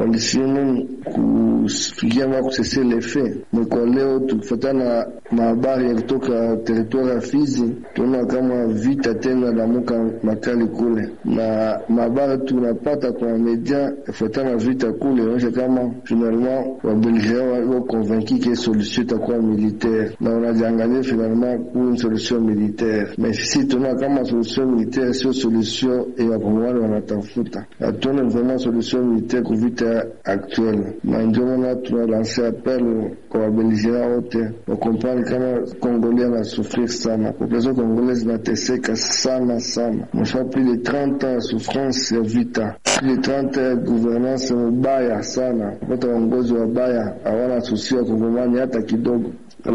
walisimu kufikia ma kusese lefe kwa leo, tukifuatana na mahabari ya kutoka teritwari ya Fizi, tunaona kama vita tena lamuka makali kule, na mahabari tunapata kwa media kufuatana na vita kule inaonyesha kama finalement wabelgien wako convaincu ke solution itakuwa militaire, na wanajiangalia finalement ku solution militaire, mais sisi tunaona kama solution militaire sio solution ya wakongomani wanatafuta, hatuone vraiment solution militaire ku vita actuelle, na ndio maana tunalanse appel kwa wabelgien wote wakompani kama Congolais anasufrir sana, population congolaise inateseka sana sana, msha plus de 30 ans ya souffrance ya vita, plus de 30 ans ya gouvernance mubaya sana, kupata waongozi wabaya, hawana susi wa kongomani hata kidogo.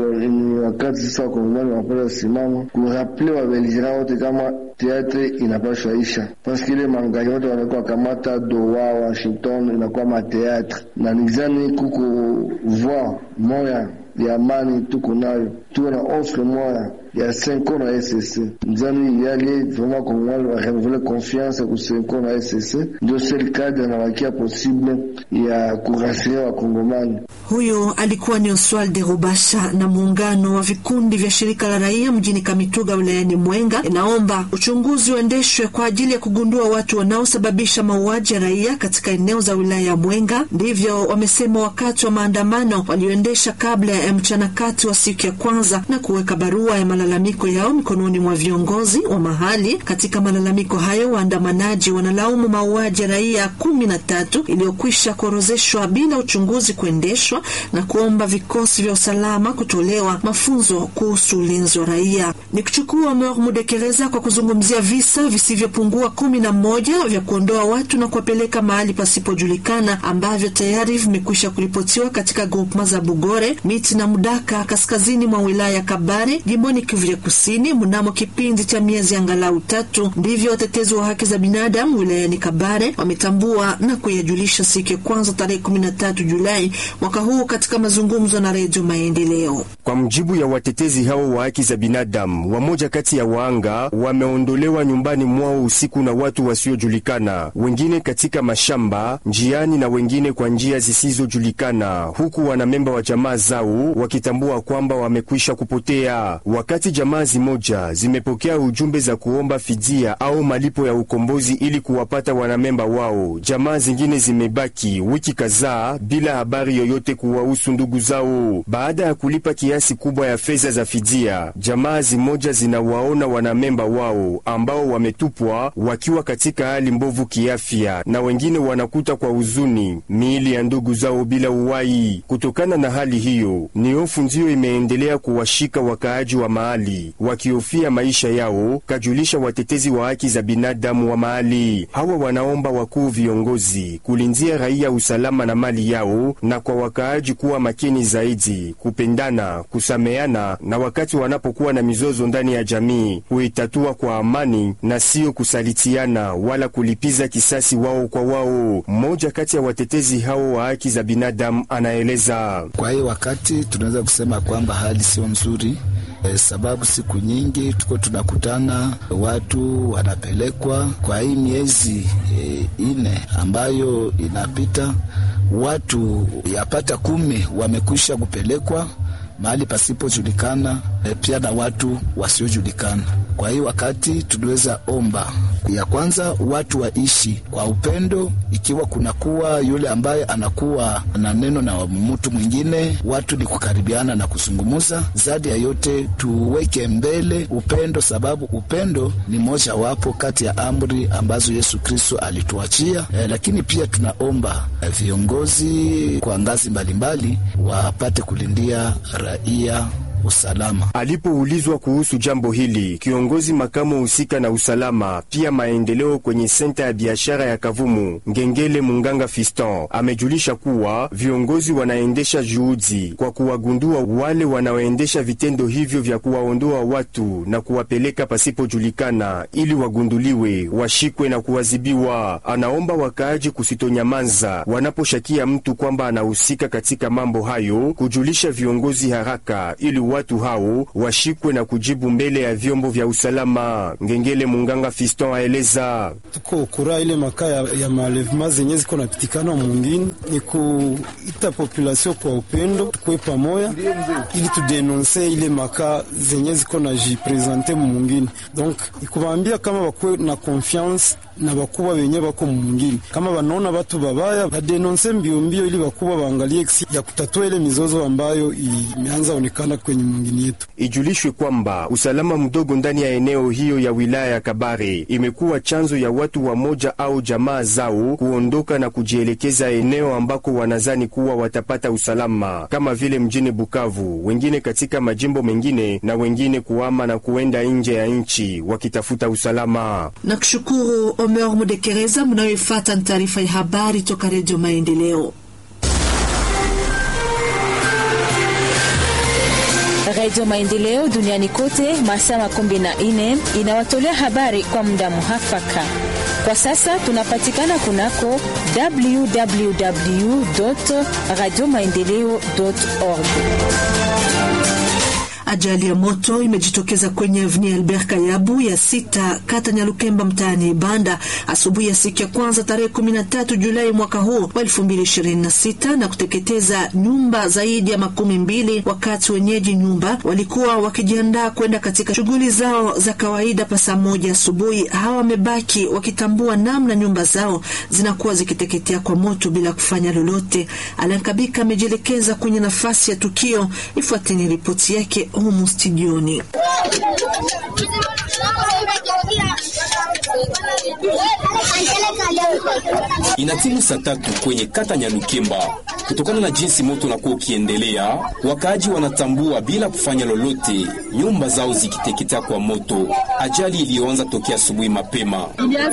Ni wakati sasa wakongomani wanapata simama kuraple wabelgera wote kama teatre inapashwa isha, paske ile mangaji wote wanakuwa kamata Doha, Washington inakuwa mateatre, na nizani kuko voix moya ya amani tuko nayo, tuko na offre moya ya senko na SSC nzani yali vraiment kongomani wa renouveler confiance ku senko na SSC, ndio sel cadre na wakia possible ya kurasiria wakongomani. Huyo alikuwa ni Oswald Rubasha. Na muungano wa vikundi vya shirika la raia mjini Kamituga wilayani Mwenga inaomba uchunguzi uendeshwe kwa ajili ya kugundua watu wanaosababisha mauaji ya raia katika eneo za wilaya ya Mwenga. Ndivyo wamesema wakati wa maandamano walioendesha kabla ya mchana kati wa siku ya kwanza na kuweka barua ya malalamiko yao mikononi mwa viongozi wa mahali. Katika malalamiko hayo, waandamanaji wanalaumu mauaji ya raia kumi na tatu iliyokwisha kuorozeshwa bila uchunguzi kuendeshwa na kuomba vikosi vya usalama kutolewa mafunzo kuhusu ulinzi wa raia. Ni kuchukua Mor Mudekereza kwa kuzungumzia visa visivyopungua kumi na moja vya kuondoa watu na kuwapeleka mahali pasipojulikana ambavyo tayari vimekwisha kuripotiwa katika grupma za Bugore, Miti na Mudaka kaskazini mwa wilaya ya Kabare jimboni Kivu ya Kusini mnamo kipindi cha miezi angalau tatu. Ndivyo watetezi wa haki za binadamu wilayani Kabare wametambua na kuyajulisha siku ya kwanza tarehe 13 Julai mwaka huu katika mazungumzo na Redio Maendeleo. Kwa mjibu ya watetezi hao wa haki za binadamu, wamoja kati ya waanga wameondolewa nyumbani mwao usiku na watu wasiojulikana, wengine katika mashamba, njiani na wengine kwa njia zisizojulikana, huku wanamemba wa jamaa zao wakitambua kwamba wamekwisha kupotea. Wakati jamaa zimoja zimepokea ujumbe za kuomba fidia au malipo ya ukombozi ili kuwapata wanamemba wao, jamaa zingine zimebaki wiki kadhaa bila habari yoyote kuwahusu ndugu zao. Baada ya kulipa kiasi kubwa ya fedha za fidia, jamaa zimoja zinawaona wanamemba wao ambao wametupwa wakiwa katika hali mbovu kiafya, na wengine wanakuta kwa huzuni miili ya ndugu zao bila uwai. Kutokana na hali hiyo, ni hofu ndiyo imeendelea kuwashika wakaaji wa mahali wakihofia maisha yao, kajulisha watetezi wa haki za binadamu wa mahali. Hawa wanaomba wakuu viongozi kulinzia raia usalama na mali yao, na kwa wakaaji kuwa makini zaidi, kupendana, kusameana, na wakati wanapokuwa na mizozo ndani ya jamii kuitatua kwa amani na siyo kusalitiana wala kulipiza kisasi wao kwa wao. Mmoja kati ya watetezi hao wa haki za binadamu anaeleza. Kwa hiyo wakati tunaweza kusema kwamba hali sio nzuri. E, sababu siku nyingi tuko tunakutana, watu wanapelekwa kwa hii miezi e, ine ambayo inapita, watu yapata kumi wamekwisha kupelekwa mahali pasipojulikana, e, pia na watu wasiojulikana. Kwa hiyo wakati tunaweza omba ya kwanza watu waishi kwa upendo, ikiwa kunakuwa yule ambaye anakuwa na neno na mtu mwingine, watu ni kukaribiana na kuzungumuza. Zaidi ya yote tuweke mbele upendo, sababu upendo ni moja wapo kati ya amri ambazo Yesu Kristo alituachia. Eh, lakini pia tunaomba eh, viongozi kwa ngazi mbalimbali wapate kulindia raia usalama. Alipoulizwa kuhusu jambo hili, kiongozi makamu husika na usalama pia maendeleo kwenye senta ya biashara ya Kavumu, Ngengele Munganga Fiston, amejulisha kuwa viongozi wanaendesha juhudi kwa kuwagundua wale wanaoendesha vitendo hivyo vya kuwaondoa watu na kuwapeleka pasipojulikana, ili wagunduliwe, washikwe na kuwazibiwa. Anaomba wakaaji kusitonyamaza wanaposhakia mtu kwamba anahusika katika mambo hayo, kujulisha viongozi haraka ili watu hao washikwe na kujibu mbele ya vyombo vya usalama. Ngengele Munganga Fiston aeleza tuko kura ile makaa ya, ya malevema zenye ziko napitikana mwingine ni kuita population kwa upendo, tukwe pamoya ili tudenonse ile makaa zenye ziko na jipresente mwingine. Donc ikubaambia kama bakwe na confiance na bakubwa benye bako mwingine, kama banaona batu babaya badenonse mbio mbio, ili bakubwa baangalie kisi ya kutatua ile mizozo ambayo imeanza onekana kwenye mwingine yetu. Ijulishwe kwamba usalama mdogo ndani ya eneo hiyo ya wilaya ya Kabare imekuwa chanzo ya watu wa moja au jamaa zao kuondoka na kujielekeza eneo ambako wanazani kuwa watapata usalama, kama vile mjini Bukavu, wengine katika majimbo mengine, na wengine kuama na kuenda nje ya nchi wakitafuta usalama. Na kushukuru Omer Mudekereza. Mnayoifata ni taarifa ya habari toka Redio Maendeleo. Redio Maendeleo duniani kote masaa makumi na nne inawatolea habari kwa muda muhafaka. Kwa sasa tunapatikana kunako www radio maendeleo org. Ajali ya moto imejitokeza kwenye avni Albert Kayabu ya sita kata Nyalukemba mtaani Banda asubuhi ya siku ya kwanza tarehe 13 Julai mwaka huu wa 2026 na kuteketeza nyumba zaidi ya makumi mbili, wakati wenyeji nyumba walikuwa wakijiandaa kwenda katika shughuli zao za kawaida pa saa moja asubuhi. Hawa wamebaki wakitambua namna nyumba zao zinakuwa zikiteketea kwa moto bila kufanya lolote. Alankabika amejielekeza kwenye nafasi ya tukio. Ifuateni ripoti yake humu studioni. Inatimu saa tatu kwenye kata Nyalukemba. Kutokana na jinsi moto unakuwa ukiendelea, wakaaji wanatambua bila kufanya lolote nyumba zao zikiteketea kwa moto. Ajali iliyoanza tokea asubuhi mapema.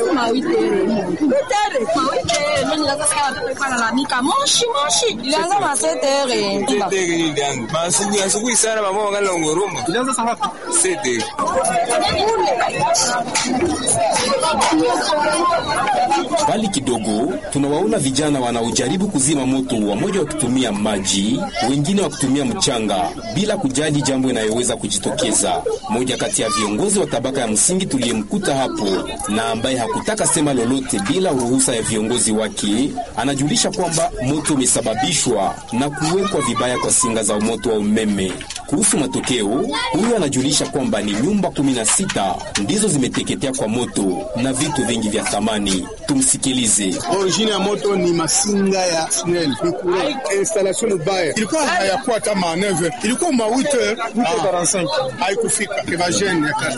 Mbali kidogo tunawaona vijana wanaojaribu kuzima moto, wamoja wakitumia maji, wengine wakitumia mchanga, bila kujali jambo inayoweza kujitokeza. Mmoja kati ya viongozi wa tabaka ya msingi tuliyemkuta hapo na ambaye hakutaka sema lolote bila ruhusa ya viongozi wake, anajulisha kwamba moto umesababishwa na kuwekwa vibaya kwa singa za moto wa umeme. Kuhusu matokeo, huyu anajulisha kwamba ni nyumba 16 ndizo zimeteketea kwa moto na vitu vingi vya thamani. Tumsikilize. Origine ya moto ni masinga ya SNEL, ni kure installation mbaya, ilikuwa hayakuwa hata ma 9 ilikuwa ma 8 haikufika kevajeni